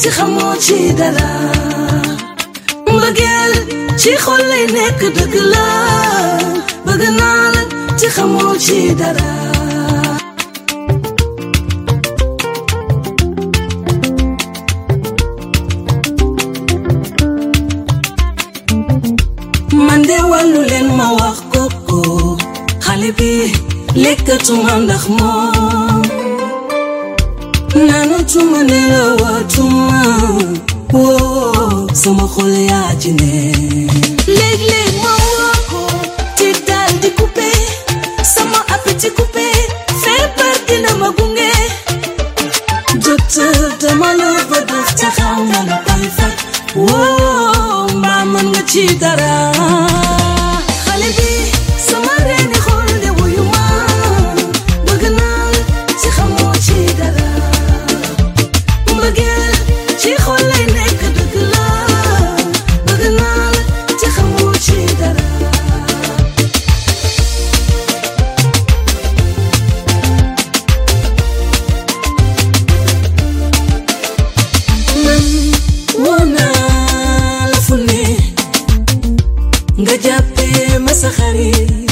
ci xamoo ci dara mbëggeel ci xol lay nekk dëgg la bëgg naa la ci xamoo ci dara man de wàllu leen ma wax koko xale bi lekkatuma ndax moom naanatuma ne la waatuma woo sama xol yaa ci ne léeg-léeg ma woo ko ci daal di coupé sama appétit coupé feebar dina ma gunge docteur dama la ba def te xaw ma la koy faj woo mbaa mën nga ci dara xale bi sama reeni xol de wuyu ma bëgg naa la ci xamoo ci dara mbëggeel ci xol lay nekk dëgg la bëgg naa la ci xamoo ci dara man woo naa la fu ne nga jàppee ma sa xarit